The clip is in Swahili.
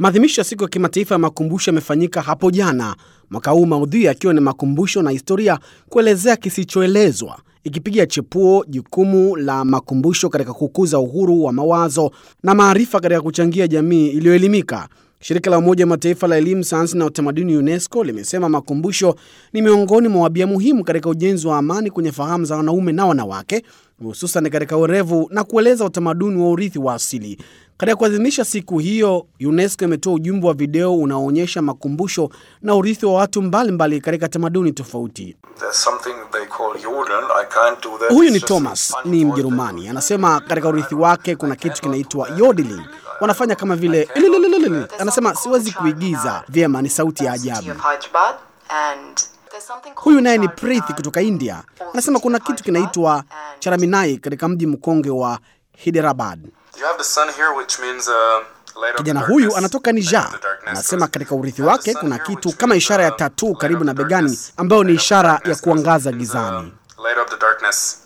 Maadhimisho ya siku ya kimataifa ya makumbusho yamefanyika hapo jana, mwaka huu maudhui yakiwa ni makumbusho na historia, kuelezea kisichoelezwa, ikipiga chepuo jukumu la makumbusho katika kukuza uhuru wa mawazo na maarifa katika kuchangia jamii iliyoelimika. Shirika la Umoja wa Mataifa la Elimu, Sayansi na Utamaduni, UNESCO, limesema makumbusho ni miongoni mwa wabia muhimu katika ujenzi wa amani kwenye fahamu za wanaume na wanawake, hususan katika uerevu na kueleza utamaduni wa urithi wa asili. Katika kuadhimisha siku hiyo, UNESCO imetoa ujumbe wa video unaoonyesha makumbusho na urithi wa watu mbalimbali katika tamaduni tofauti. Huyu ni Thomas, ni Mjerumani. Anasema katika urithi wake kuna kitu kinaitwa yodeling wanafanya kama vile ililililili. Anasema siwezi kuigiza vyema, ni sauti ya ajabu. Huyu naye ni Preeti kutoka India, anasema kuna kitu kinaitwa charaminai katika mji mkonge wa Hyderabad. Kijana huyu anatoka Niger, anasema katika urithi wake kuna kitu kama ishara ya tatuu karibu na begani, ambayo ni ishara ya kuangaza gizani.